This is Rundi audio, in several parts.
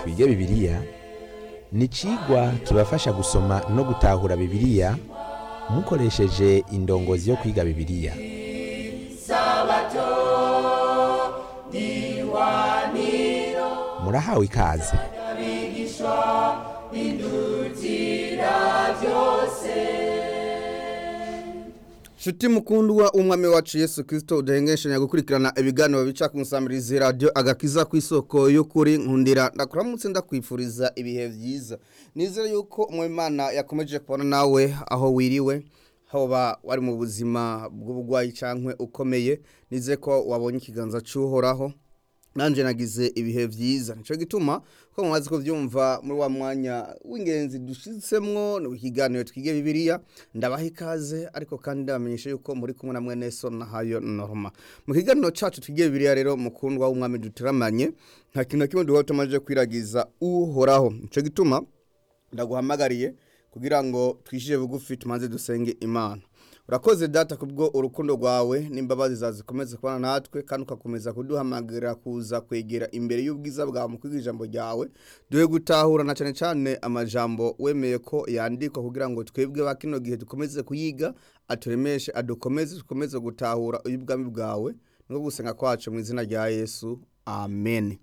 twige bibiliya ni icigwa kibafasha gusoma no gutahura bibiliya mukoresheje indongozi yo kwiga bibiliya murahawe ikaze Shuti mukundwa umwami wacu Yesu Kristo udahengeshanya gukurikirana ibiganiro bica ku nsamirizi radio agakiza ku isoko y'ukuri nkundira ndakuramutse ndakwifuriza ibihe vyiza nizere yuko umwami Imana yakomeje kubona nawe aho wiriwe hoba wari mu buzima bw'ubugwayi cankwe ukomeye nize ko wabonye ikiganza c'uhoraho nanje nagize ibihe vyiza nico gituma ko mumaze kuvyumva muri wa mwanya w'ingenzi dushitsemwo no ikiganiro twige bibiliya ndabaha ikaze ariko kandi ndabamenyesha yuko muri kumwe na mwene so na hayo norma mu kiganiro cacu twige bibiliya rero mukundwa w'umwami duteramanye nta kintu na kimwe duhora tumaze kwiragiza uhoraho nico gituma ndaguhamagariye kugira ngo twishije bugufi tumanze dusenge imana urakoze data kubwo urukundo rwawe n'imbabazi zawe zikomeze kubana natwe kandi ugakomeza kuduhamagarira kuza kwegera imbere y'ubwiza bwawe mu kwiga ijambo ryawe duhe gutahura na cyane cyane amajambo wemeye ko yandikwa kugira ngo twebwe ba kino gihe dukomeze kuyiga aturemeshe adukomeze dukomeze gutahura ubwami bwawe no gusenga kwacu mu izina rya yesu amen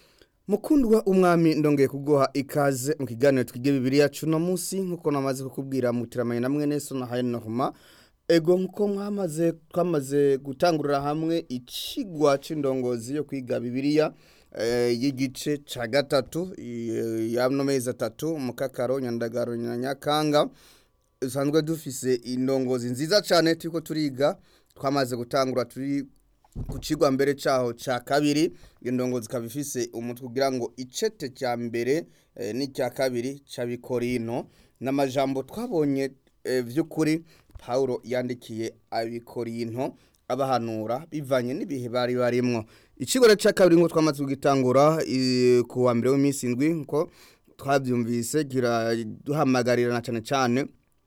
mukundwa umwami ndongeye kuguha ikaze mu kiganiro twige bibiliya cuno munsi nkuko namaze kukubwira mutiramanye na mwene so na hayo norma ego nkuko mwamaze twamaze gutangurira hamwe icigwa c'indongozi yo kwiga bibiliya eh, y'igice ca gatatu eh, y'ano mezi atatu mukakaro nyandagaro na nyakanga usanzwe dufise indongozi nziza cane turiko turiga twamaze gutangura turi ku cigwa mbere caho ca kabiri indongo zikaba ifise umutwe kugira ngo icete cya mbere eh, n'icya kabiri c'abikorino n'amajambo twabonye eh, vy'ukuri Paulo yandikiye abikorino abahanura bivanye n'ibihe bari barimwo icigwa ca kabiri ngo twamaze kugitangura eh, ku wa mbere w'iminsi indwi nko twavyumvise kiraduhamagarira na cane cane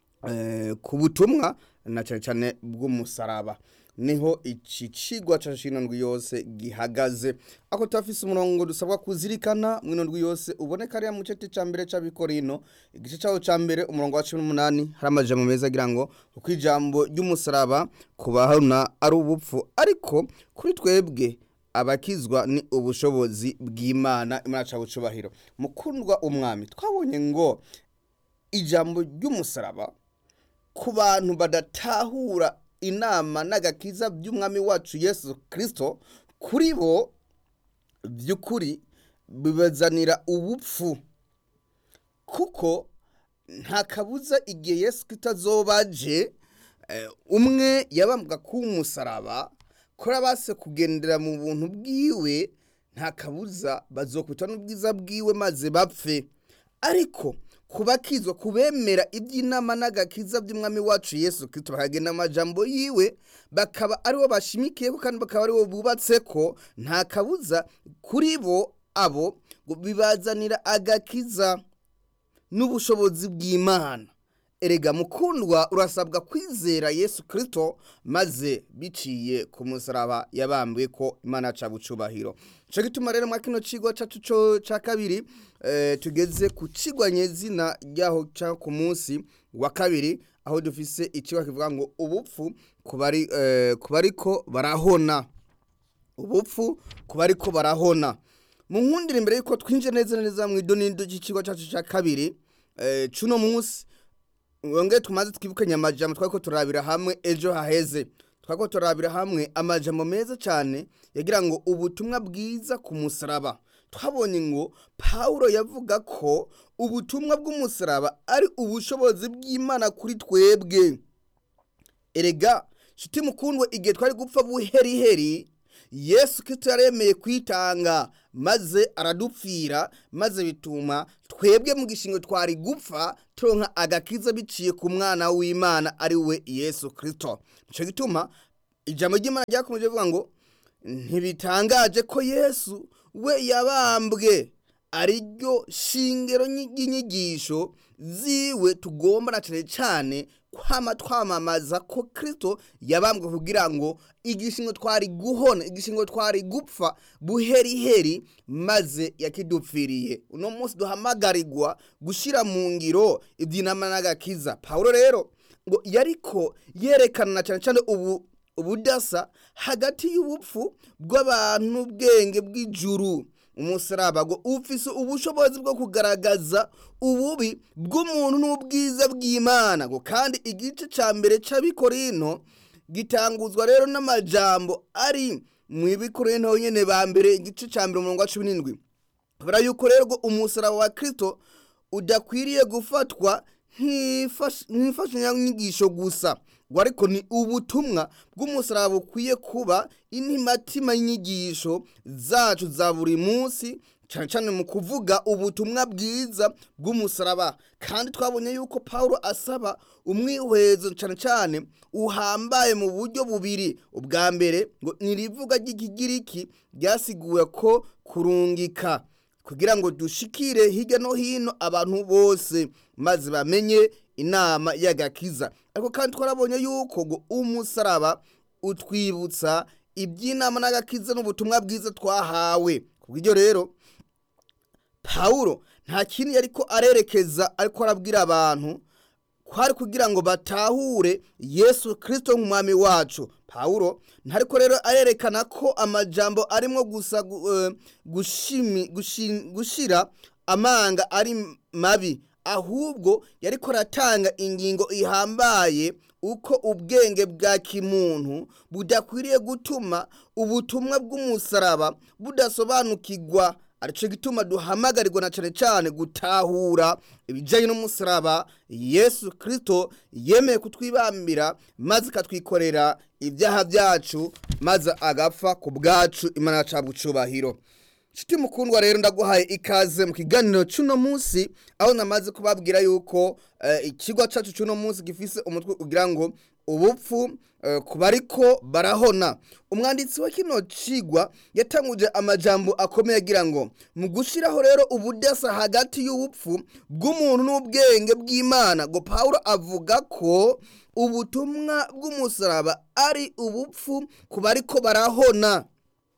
eh, ku butumwa na cane cane bw'umusaraba niho iki cigwa ca shino ndwi yose gihagaze ako tafise umurongo dusabwa kuzirikana mwino ndwi yose uboneka ari mu cete ca mbere c'abikorino igice cawo ca mbere umurongo wa 18 hari amajambo meza agira ngo uko ijambo ry'umusaraba kubahana ari ubupfu ariko kuri twebwe abakizwa ni ubushobozi bw'Imana imana ca bucubahiro mukundwa umwami twabonye ngo ijambo ry'umusaraba ku bantu badatahura inama n'agakiza by'umwami wacu Yesu Kristo kuri bo by'ukuri bibazanira ubupfu kuko nta kabuza igihe Yesu Kristo azobaje umwe yabambwa k'umusaraba kora base kugendera mu buntu bwiwe nta kabuza bazokwita n'ubwiza bwiwe maze bapfe ariko kubakizwa kubemera iby'inama n'agakiza by'umwami wacu Yesu Kristo bakagenda amajambo yiwe bakaba aribo bashimikiye ko kandi bakaba aribo bubatse ko nta kabuza kuri bo abo bibazanira agakiza n'ubushobozi bw'Imana erega mukundwa urasabwa kwizera Yesu Kristo maze biciye ku musaraba yabambwe ko Imana ca bucubahiro cyo gituma rero mwa kino cigwa cacu co ca kabiri eh, tugeze ku cigwa nyezina ryaho ca ku munsi wa kabiri aho dufise icigwa kivuga ngo ubupfu kubari eh, kubariko barahona ubupfu kubariko barahona mu nkundire imbere yuko twinje neza neza mu idonindo c'icigwa cacu ca kabiri eh, cuno munsi wongeye tumaze twibukanye amajambo twariko turabira hamwe ejo haheze twariko turabira hamwe amajambo meza cyane yagira ngo ubutumwa bwiza ku musaraba twabonye ngo Paulo yavuga ko ubutumwa bw'umusaraba ari ubushobozi bw'Imana kuri twebwe erega shuti mukundwe igihe twari gupfa buheriheri Yesu Kristo yaremeye kwitanga maze aradupfira maze bituma twebwe mu gishingo twari gupfa turonka agakiza biciye ku mwana w'Imana ari we Yesu Kristo nico gituma ijambo ry'Imana ryakomeje kuvuga ngo ntibitangaje ko Yesu we yabambwe ariryo shingiro ry'inyigisho ziwe tugomba na cyane cyane kwama twamamaza ko kirisito yabambwe kugira ngo igishingo twari guhona igishingo twari gupfa buheriheri maze yakidupfiriye uno munsi duhamagarirwa gushyira mu ngiro iby'inama n'agakiza paul rero ngo yariko yerekana cyane cyane ubu ubudasa hagati y'ubupfu bw'abantu n'ubwenge bw'ijuru umusaraba ngo ufise ubushobozi bwo kugaragaza ububi bw'umuntu n'ubwiza bw'imana ngo kandi igice cya mbere cy'abikorino gitanguzwa rero n'amajambo ari mu ibikorino nyine ba mbere igice cya mbere umurongo wa cumi n'indwi kubera yuko rero ngo umusaraba wa kirisito udakwiriye gufatwa nk'imfashanyigisho gusa ngo ariko ni ubutumwa bw'umusaraba bukwiye kuba intimatima y'inyigisho zacu za buri munsi cyane cyane mu kuvuga ubutumwa bwiza bw'umusaraba kandi twabonye yuko paul asaba umwihwezo cyane cyane uhambaye mu buryo bubiri ubwa mbere ngo ntirivuga ry'ikigiriki ryasiguwe ko kurungika kugira ngo dushikire hirya no hino abantu bose maze bamenye inama y'agakiza ariko kandi twarabonye yuko ngo umusaraba utwibutsa iby'inama n'agakiza n'ubutumwa bwiza twahawe kubw'ibyo rero pawulo nta kindi ariko arerekeza ariko arabwira abantu kwari kugira ngo batahure yesu kirisito nk'umwami wacu pawulo ntariko rero arerekana ko amajambo arimo gusa gushira amanga ari mabi ahubwo yariko aratanga ingingo ihambaye uko ubwenge bwa kimuntu budakwiriye gutuma ubutumwa bw'umusaraba budasobanukirwa aricyo gituma duhamagarirwa na cyane cyane gutahura ibijyanye n'umusaraba yesu kirisito yemeye kutwibambira maze ikatwikorera ibyaha byacu maze agapfa ku bwacu imana yacu cyubahiro nshuti mukundwa rero ndaguhaye ikaze mu kiganiro cy'uno munsi aho namaze kubabwira yuko ikigo cyacu cy'uno munsi gifise umutwe ugira ngo ubupfu ku bariko barahona umwanditsi wa kino cigwa yatanguje amajambo akomeye agira ngo mu gushyiraho rero ubudasa hagati y'ubupfu bw'umuntu n'ubwenge bw'imana ngo paul avuga ko ubutumwa bw'umusaraba ari ubupfu ku bariko barahona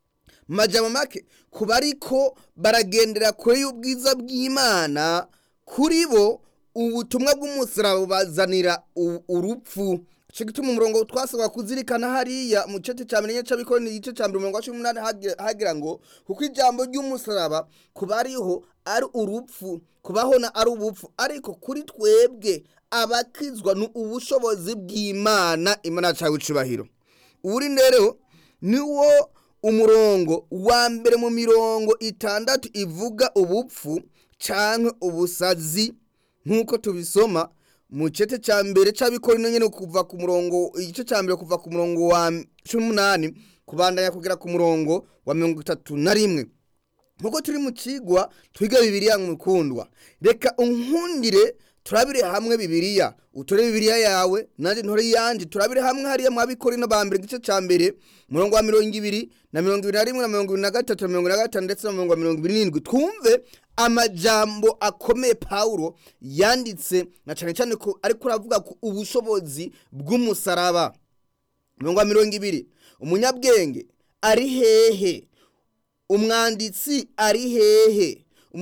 majambo make ku bariko baragendera kure y'ubwiza bw'imana kuri bo ubutumwa bw'umusaraba bubazanira urupfu cyo gituma umurongo twasabwa kuzirikana hariya mu gice cya mbere cy'abikora ni igice cya mbere umurongo wa cumi n'umunani hagira ngo kuko ijambo ry'umusaraba kuba ariho ari urupfu kubahona ari ubupfu ariko kuri twebwe abakizwa ni ubushobozi bw'imana imana cyawe icubahiro uri rero ni wo umurongo wa mbere mu mirongo itandatu ivuga ubupfu cyangwa ubusazi nk'uko tubisoma mu gice cya mbere cy'abikorino nyine kuva ku murongo igice cya mbere kuva ku murongo wa cumi n'umunani kubandanya kugera ku murongo wa mirongo itatu na rimwe nk'uko turi mu kigwa twiga bibiriya mukundwa reka unkundire turabire hamwe bibiriya utore bibiriya yawe nanjye ntore yanjye turabire hamwe hariya mu abikorino ba mbere igice cya mbere umurongo wa mirongo ibiri na mirongo ibiri na rimwe na mirongo ibiri na gatatu na mirongo ibiri na gatanu ndetse na mirongo mirongo ibiri n'indwi twumve amajambo akomeye pawulo yanditse na cyane cyane ko ariko aravuga ku ubushobozi bw'umusaraba mirongo mirongo ibiri umunyabwenge ari hehe umwanditsi ari hehe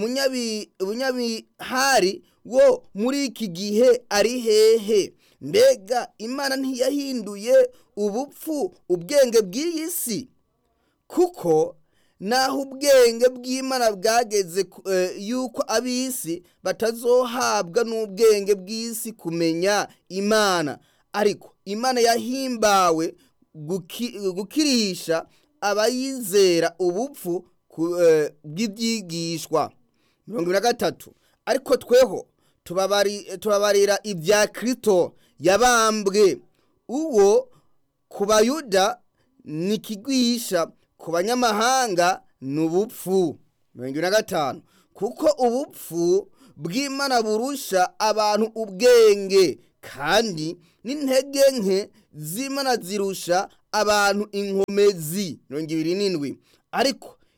umunyabihari wo muri iki gihe ari hehe mbega imana ntiyahinduye ubupfu ubwenge bw'iyi si kuko naho ubwenge bw'imana bwageze yuko ab'isi batazohabwa n'ubwenge bw'isi kumenya imana ariko imana yahimbawe gukirisha abayizera ubupfu bw'ibyigishwa mirongo ibiri na gatatu ariko tweho tubabarira ibya kirito yabambwe uwo ku bayuda ni ikigwisha ku banyamahanga ni ubupfu mirongo ibiri na gatanu kuko ubupfu bw'imana burusha abantu ubwenge kandi n'intege nke z'imana zirusha abantu inkomezi mirongo ibiri n'indwi ariko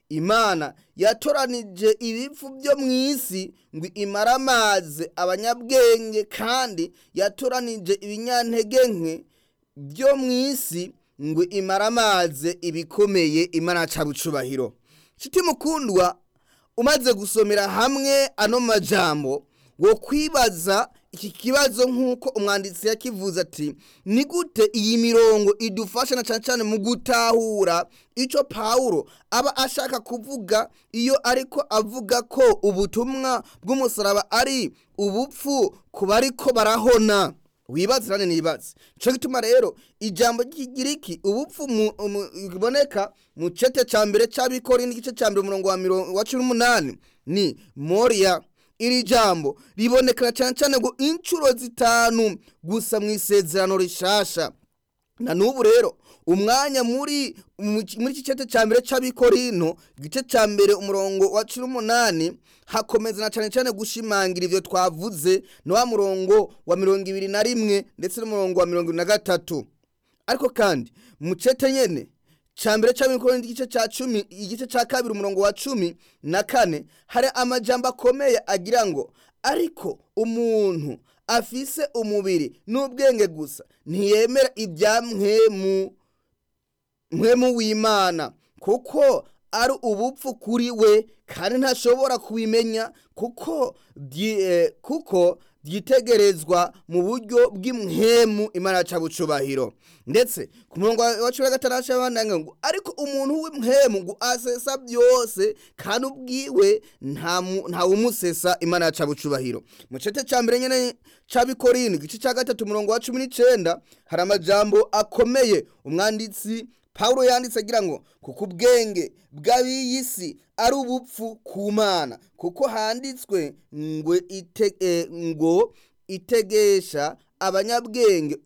imana yatoranije ibipfu byo mu isi ngo imare amazi abanyabwenge kandi yatoranije ibinyantege nke byo mu isi ngo imare amazi ibikomeye imana ca bucubahiro nshuti mukundwa umaze gusomera hamwe ano majambo wo kwibaza iki kibazo nk'uko umwanditsi yakivuze ati ni gute iyi mirongo idufasha na cyane cyane mu gutahura icyo pawulo aba ashaka kuvuga iyo ariko avuga ko ubutumwa bw'umusaraba ari ubupfu ku bariko barahona wibaze nane nibaze cyo gituma rero ijambo ry'igiriki ubupfu biboneka mu cete cya mbere cy'abikora n'igice cya mbere umurongo wa mirongo wa cumi n'umunani ni moriya iri jambo ribonekana cyane cyane ngo inshuro zitanu gusa mu isezerano rishasha na n'ubu rero umwanya muri muri iki cete cya mbere cy'abikorino igice cya mbere umurongo wa cumi n'umunani hakomeza na cyane cyane gushimangira ibyo twavuze ni wa murongo wa mirongo ibiri na rimwe ndetse n'umurongo wa mirongo ibiri na gatatu ariko kandi mu cete nyene cambere c'abikorera igice ca cumi igice ca kabiri umurongo wa cumi na kane hari amajambo akomeye agira ngo ariko umuntu afise umubiri n'ubwenge gusa ntiyemera ibya mwemu mwemu w'imana kuko ari ubupfu kuri we kandi ntashobora kubimenya kuko kuko byitegerezwa mu buryo bw'imhemu imana ca bucubahiro ndetse ku murongo wa cumi na gatandatu abandanya ngo ariko umuntu w'imhemu ngo asesa byose kandi ubwiwe nta wumusesa imana ca bucubahiro mu cete ca mbere nyene c'abikorino igice ca gatatu umurongo wa cumi n'icenda hari amajambo akomeye umwanditsi Paulo yanditse agira ngo kuko ubwenge bw'ab'iyi si ari ubupfu ku mana kuko handitswe ngo ite, ngo itegesha abanyabwenge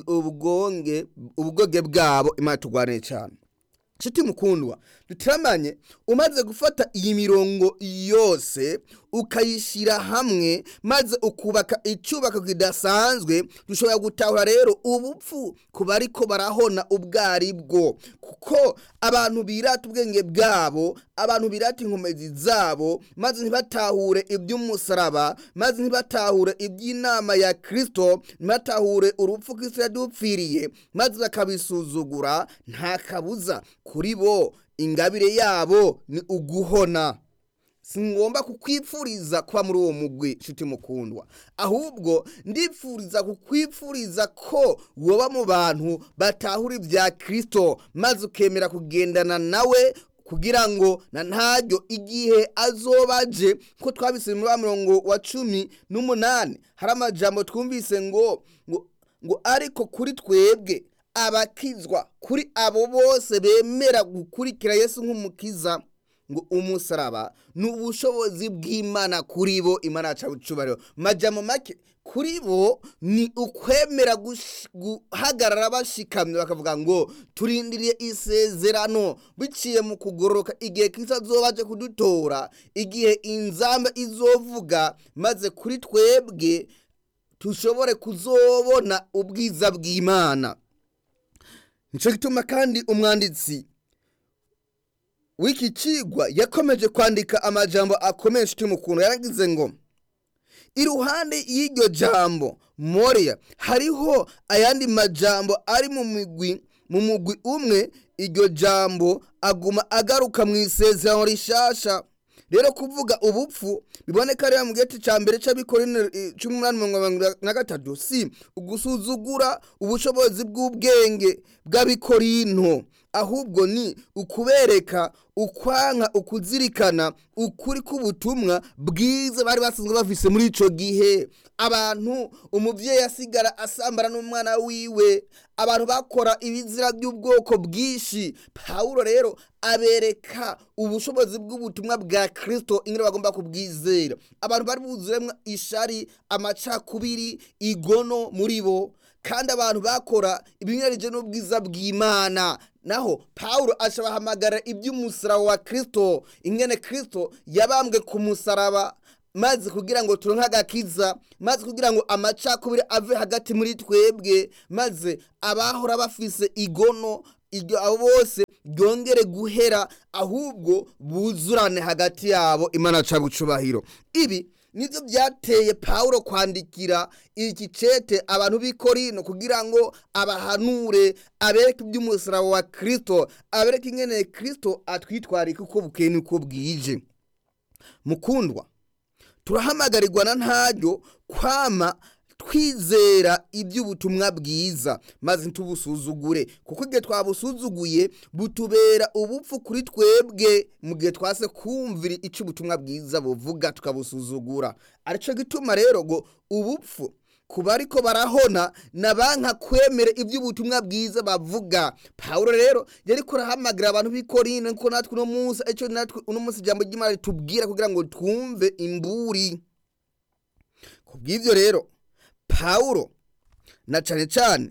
ubwonge ubwoge bwabo imana turwanire cyane nshuti mukundwa dutiramanye umaze gufata iyi mirongo yose ukayishyira hamwe maze ukubaka icyubako kidasanzwe dushobora gutahura rero ubupfu ku bariko barahona ubwo ari bwo kuko abantu birata ubwenge bwabo abantu birata inkomezi zabo maze ntibatahure iby'umusaraba maze ntibatahure iby'inama ya kirisito ntibatahure urupfu kirisito yadupfiriye maze bakabisuzugura nta kabuza kuri bo ingabire yabo ni uguhona si ngomba kukwipfuriza kuba muri uwo mugwi nshuti mukundwa ahubwo ndipfuriza kukwipfuriza ko woba mu bantu batahura ibya kirisito maze ukemera kugendana nawe kugira ngo na ntaryo igihe azoba aje ko twabise muri wa murongo wa cumi n'umunani hari amajambo twumvise ngo ngo ngo ariko kuri twebwe abakizwa kuri abo bose bemera gukurikira Yesu nk'umukiza ngo umusaraba ni ubushobozi bw'imana kuri bo imana yacu bucubariho majyamo make kuri bo ni ukwemera guhagarara bashikamye bakavuga ngo turindiriye isezerano biciye mu kugororoka igihe kiza aje kudutora igihe inzamba izovuga maze kuri twebwe dushobore kuzobona ubwiza bw'imana nicyo gituma kandi umwanditsi w'iki kigwa yakomeje kwandika amajambo akomeye inshuti mukuntu yaragize ngo iruhande y'iryo jambo moriya hariho ayandi majambo ari mu migwi mu mugwi umwe iryo jambo aguma agaruka mu isezerano rishasha rero kuvuga ubupfu biboneka rero mu giti cya mbere cy'abikorera cumi n'umunani mirongo na gatatu si ugusuzugura ubushobozi bw'ubwenge bw'abikorino ahubwo ni ukubereka ukwanka ukuzirikana ukuri k'ubutumwa bwiza bari basanzwe bafise muri icyo gihe abantu umubyeyi asigara asambara n'umwana wiwe abantu bakora ibizira by'ubwoko bwinshi pawulo rero abereka ubushobozi bw'ubutumwa bwa kirisito ingene bagomba kubwizera abantu bari buzuremo ishari amacakubiri igono muri bo kandi abantu bakora ibinyuranyije n'ubwiza bw'imana naho pawulo ashabahamagara iby'umusaraba wa kirisito ingene kirisito yabambwe ku musaraba maze kugira ngo turonke agakiza maze kugira ngo amacakubiri ave hagati muri twebwe maze abahora bafise igono abo bose ryongere guhera ahubwo buzurane hagati yabo imana ca bucubahiro ibi nibyo byateye pawulo kwandikira iki cete abantu b'i korino kugira ngo abahanure abereke iby'umusaraba wa kirisito abereke ingene kirisito atwitwarika uko bukeye n'uko bwije mukundwa turahamagarirwa na ntaryo kwama twizera iby'ubutumwa bwiza maze ntubusuzugure kuko igihe twabusuzuguye butubera ubupfu kuri twebwe mu gihe twase kumvira icyo ubutumwa bwiza buvuga tukabusuzugura aricyo gituma rero ngo ubupfu kuba ariko barahona na banka kwemera iby'ubutumwa bwiza bavuga pawulo rero yari kurahamagira abantu b'ikorine ko natwe uno munsi icyo natwe uno munsi ijambo ry'imana ritubwira kugira ngo twumve imburi ku bw'ibyo rero pawulo na cyane cyane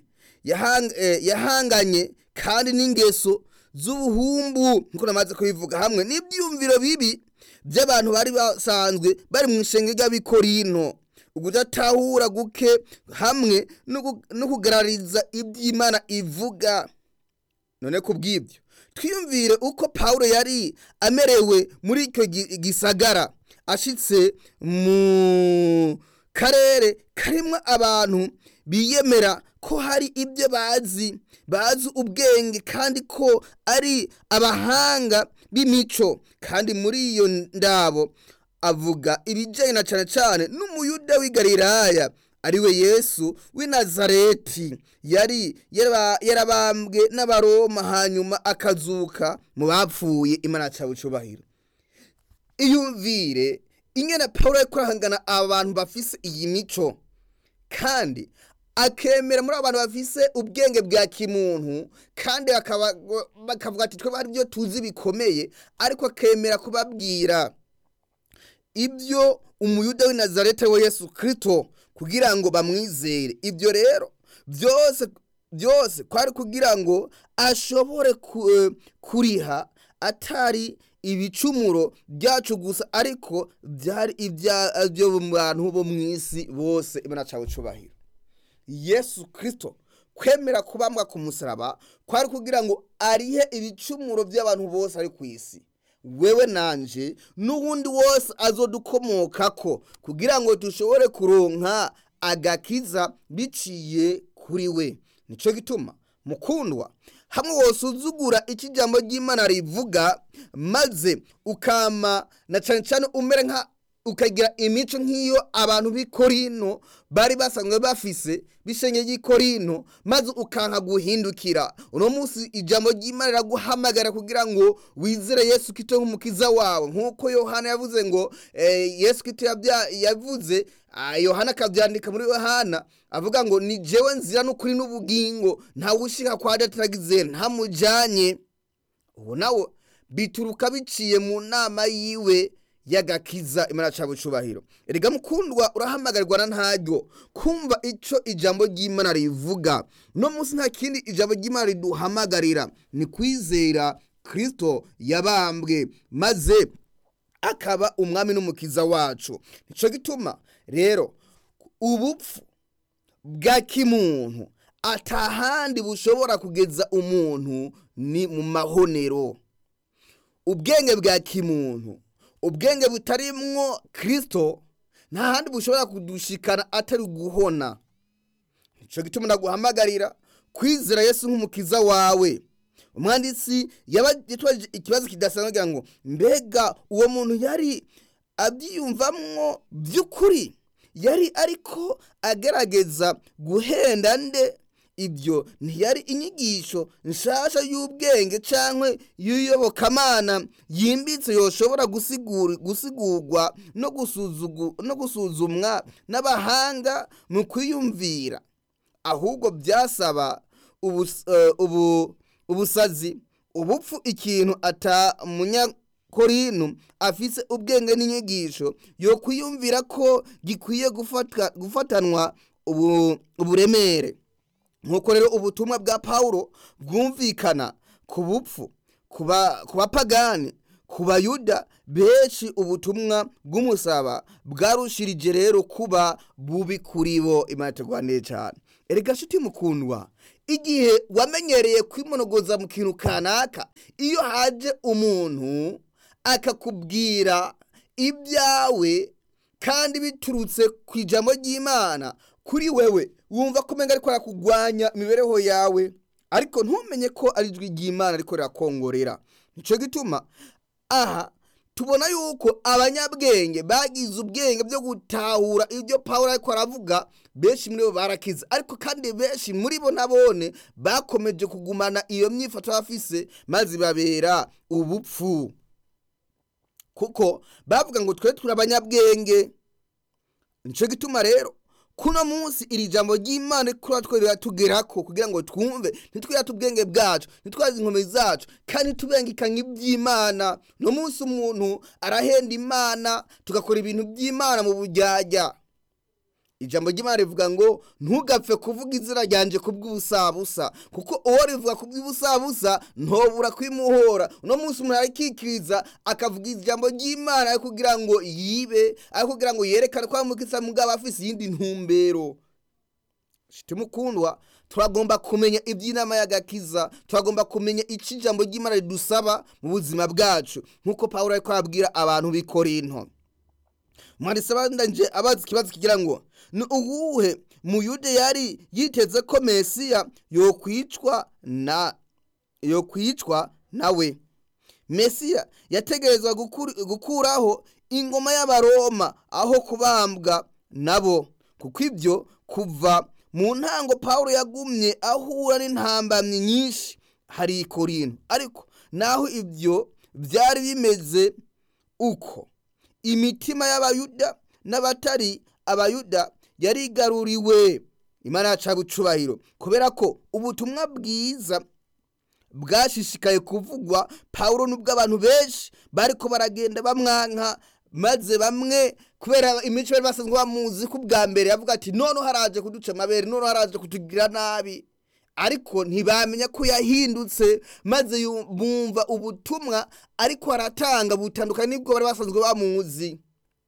yahanganye kandi n'ingeso z'ubuhumbu nk'uko namaze kubivuga hamwe n'ibyiyumviro bibi by'abantu bari basanzwe bari mu ishenge ry'abikorino ukudatahura guke hamwe no kugarariza iby'imana ivuga none ku bw'ibyo twiyumvire uko pawulo yari amerewe muri icyo gisagara ashyitse mu karere karimo abantu biyemera ko hari ibyo bazi bazi ubwenge kandi ko ari abahanga b'imico kandi muri iyo ndabo avuga ibijyanye na cyane cyane n'umuyuda w'igariraya ariwe yesu w'i nazareti yari yarabambwe n'abaroma hanyuma akazuka mu bapfuye imana cyabicubahiro iyumvire ingene paul ari kurahangana abantu bafise iyi mico kandi akemera muri abo bantu bafise ubwenge bwa kimuntu kandi bakavuga ati twebwe hari ibyo tuzi bikomeye ariko akemera kubabwira ibyo umuyuda w'i nazarete we yesu kirisito kugira ngo bamwizere ibyo rero byose byose kwari kugira ngo ashobore kuriha atari ibicumuro byacu gusa ariko byari ibyo mu bantu bo mu isi bose imana cyawe cyubahiro yesu kirisito kwemera kubambwa ku musaraba kwari kugira ngo arihe ibicumuro by'abantu bose ari ku isi wewe nanje n'uwundi wose azodukomoka ko kugira ngo dushobore kuronka agakiza biciye kuri we nicyo gituma mukundwa hamwe wosuzugura icyo ijambo ry'imana rivuga maze ukama na cyane cyane umere nka ukagira imico nk'iyo abantu b'i korino bari basanzwe bafise bishenge ry'i korino maze ukanka guhindukira uno munsi ijambo ry'imana riraguhamagara kugira ngo wizere yesu kito nk'umukiza wawe nk'uko yohana yavuze ngo yesu kito yavuze yohana akabyandika muri yohana avuga ngo ni jewe nzira n'ukuri n'ubugingo ntawe ushika kwa dataragize ntamujyanye ubu nawe bituruka biciye mu nama yiwe y'agakiza imana cyawe cyubahiro erega mukundwa urahamagarirwa na ntaryo kumva icyo ijambo ry'imana rivuga no munsi nta kindi ijambo ry'imana riduhamagarira ni kwizera kirisito yabambwe maze akaba umwami n'umukiza wacu nicyo gituma rero ubupfu bwa kimuntu atahandi bushobora kugeza umuntu ni mu mahonero ubwenge bwa kimuntu ubwenge butarimwo kirisito nta handi bushobora kudushikana atari guhona nicyo gituma ndaguhamagarira kwizera yesu nk'umukiza wawe umwanditsi yitwaje ikibazo kidasanzwe agira ngo mbega uwo muntu yari abyiyumvamwo by'ukuri yari ariko agerageza guhenda nde ibyo ntiyari inyigisho nshasha y'ubwenge cyangwa y'uyobokamana yimbitse yoshobora gusigurwa no gusuzumwa n'abahanga mu kwiyumvira ahubwo byasaba ubusazi ubupfu ikintu ata munyakorinu afise ubwenge n'inyigisho yo kwiyumvira ko gikwiye gufatanwa uburemere nk'uko rero ubutumwa bwa pawulo bwumvikana ku bupfu ku bapagani ku bayuda benshi ubutumwa bw'umusaba bwarushirije rero kuba bubi kuri bo imana itugwanire cyane erega nshuti mukundwa igihe wamenyereye kwimonogoza mu kintu kanaka iyo haje umuntu akakubwira ibyawe kandi biturutse ku ijambo ry'imana kuri wewe wumva ko umenga ariko arakugwanya imibereho yawe ariko ntumenye ko ari ijwi ry'imana ariko rirakongorera nicyo gituma aha tubona yuko abanyabwenge bagize ubwenge byo gutahura ibyo pawulo ariko aravuga benshi muri bo barakize ariko kandi benshi muri bo nabone bakomeje kugumana iyo myifato bafise maze babera ubupfu kuko bavuga ngo twe turi abanyabwenge nicyo gituma rero kuno munsi iri jambo ry'imana rikora twe riratugeraho kugira ngo twumve ntitwirate ubwenge bwacu ntitwaze inkomezi zacu kandi ntitubengekanye iby'imana no munsi umuntu arahenda imana tugakora ibintu by'imana mu bujyajya ijambo ry'imana rivuga ngo ntugapfe kuvuga izina ryanje ku bw'ubusabusa kuko uwo rivuga ku bw'ubusabusa ntobura kwimuhora uno munsi umuntu arikikiriza akavuga ijambo ry'imana ari kugira ngo yibe ari kugira ngo yerekane ko amukitsa mugabo afise iyindi ntumbero shiti mukundwa turagomba kumenya iby'inama y'agakiza turagomba kumenya icyo ijambo ry'imana ridusaba mu buzima bwacu nk'uko pawulo ariko arabwira abantu b'ikorinto mwanditsi abandanje abaza ikibazo kigira ngo ni uwuhe muyude yari yiteze ko mesiya yokwicwa na yokwicwa nawe mesiya yategerezwa gukuraho ingoma y'abaroma aho kubambwa nabo kuko ibyo kuva mu ntango paul yagumye ahura n'intambamyi nyinshi hari ikorino ariko naho ibyo byari bimeze uko imitima y'abayuda n'abatari abayuda yarigaruriwe imana yacu bucubahiro kubera ko ubutumwa bwiza bwashishikaye kuvugwa pawulo n'ubwo abantu benshi bariko baragenda bamwanka maze bamwe kubera imico bari basanzwe bamuzi ko ubwa mbere yavuga ati none haraje kuduca amabere none haraje kutugira nabi ariko ntibamenya ko yahindutse maze bumva ubutumwa ariko aratanga butandukanye n'ubwo bari basanzwe bamuzi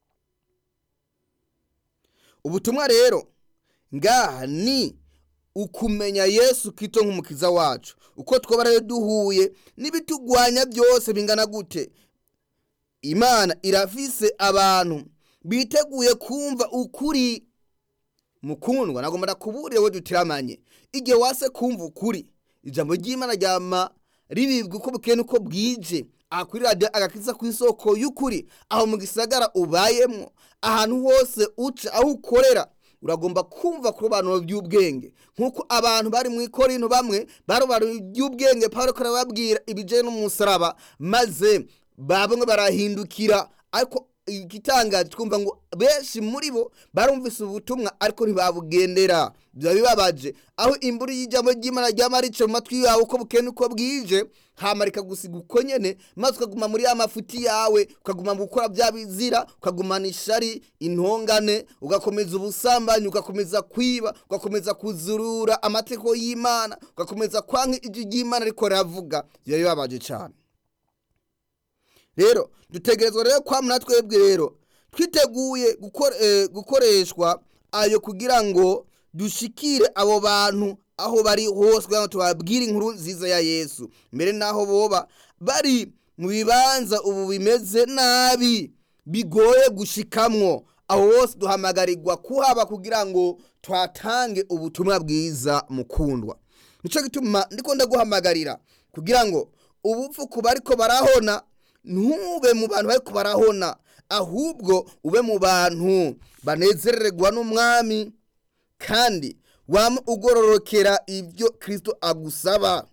ubutumwa rero ngaha ni ukumenya yesu kito nk'umukiza wacu uko twaba rero duhuye n'ibitugwanya byose bingana gute imana irafise abantu biteguye kumva ukuri mukundwa nagomba ndakuburire we dutiramanye igihe wase kumva ukuri ijambo ry'imana ryama ribibwa uko bukeye n'uko bwije aha kuri radiyo agakiza ku isoko y'ukuri aho mu gisagara ubayemo ahantu hose uca aho ukorera uragomba kumva ku robanuro by'ubwenge nk'uko abantu bari mu ikorino bamwe barobanura iby'ubwenge paul karababwira ibijyanye n'umusaraba maze bamwe barahindukira ariko igitangaje twumva ngo benshi muri bo barumvise ubutumwa ariko ntibabugendera biba bibabaje aho imbura y'ijambo ry'imana ryama rica mu matwi yawe uko bukene uko bwije hamarika gusiga uko nyene maze ukaguma muri ya mafuti yawe ukaguma mu gukora bya bizira ukagumana ishari intongane ugakomeza ubusambanyi ugakomeza kwiba ugakomeza kuzurura amategeko y'imana ugakomeza kwanka ijwi ry'imana ariko riravuga biba bibabaje cyane rero dutegerezwa rero kwamuna twebwe rero twiteguye gukoreshwa ayo kugira ngo dushikire abo bantu aho bari hose kugira ngo tubabwire inkuru nziza ya yesu mbere n'aho boba bari mu bibanza ubu bimeze nabi bigoye gushikamwo aho hose duhamagarirwa kuhaba kugira ngo twatange ubutumwa bwiza mukundwa nicyo gituma ndiko ndaguhamagarira kugira ngo ubupfu ku bariko barahona ntube mu bantu bariko barahona ahubwo ube mu bantu banezererwa n'umwami kandi wama ugororokera ibyo kirisito agusaba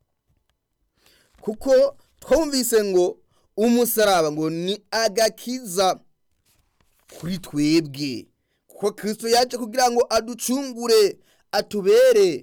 kuko twumvise ngo umusaraba ngo ni agakiza kuri twebwe kuko kirisito yaje kugira ngo aducungure atubere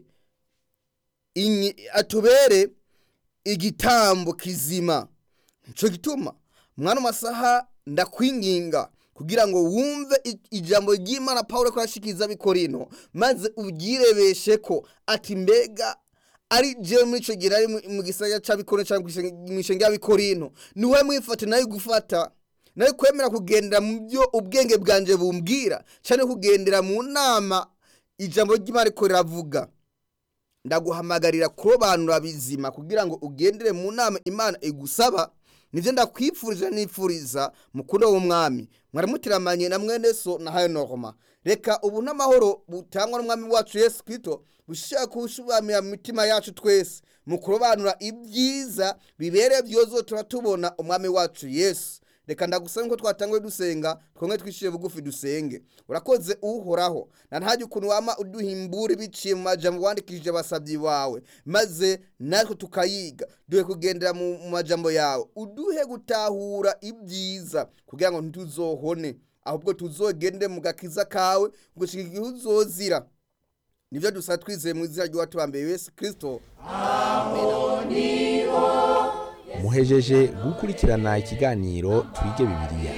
atubere igitambo kizima nicyo gituma mwana masaha ndakwinginga kugira ngo wumve ijambo ry'imana paul ko yashikiriza bikorino maze ubyirebeshe ko ati mbega ari jewe muri icyo gihe ari mu gisagara cya bikorino cyangwa mu ishenge ya bikorino niwe mwifate nawe gufata nawe kwemera kugendera mu byo ubwenge bwanje bumbwira cyane kugendera mu nama ijambo ry'imana riko riravuga ndaguhamagarira kurobanura bizima kugira ngo ugendere mu nama imana igusaba nivyo ndakwifurije nifuriza mukundo w'umwami mwaramutiramanye na mwene so na hayo norma reka ubu n'amahoro butangwa n'umwami wacu yesu kristo bushaka kushubamira mu mitima yacu twese mu kurobanura ibyiza bibereye byozotuma tubona umwami wacu yesu reka ndagusaba ko twatanguye dusenga twongere twishyire bugufi dusenge urakoze uhoraho na ntajya ukuntu wama uduhimbura biciye mu majambo wandikishije abasabyi bawe maze natwe tukayiga duhe kugendera mu mu majambo yawe uduhe gutahura ibyiza kugira ngo ntituzohone ahubwo tuzogende mu gakiza kawe gushika igihe uzozira nibyo dusaba twizeye mu izina ry'uwatubambeye yesu kirisito muhejeje gukurikirana ikiganiro twige bibiliya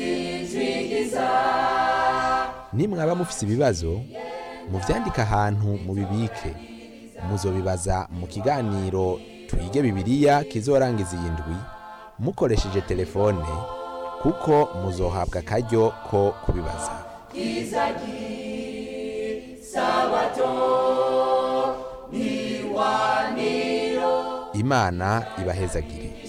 nimwaba mufise ibibazo muvyandike ahantu mubibike muzobibaza mu kiganiro twige bibiliya kizorangiza iyi ndwi mukoresheje telefone kuko muzohabwa akaryo ko kubibaza imana ibahezagire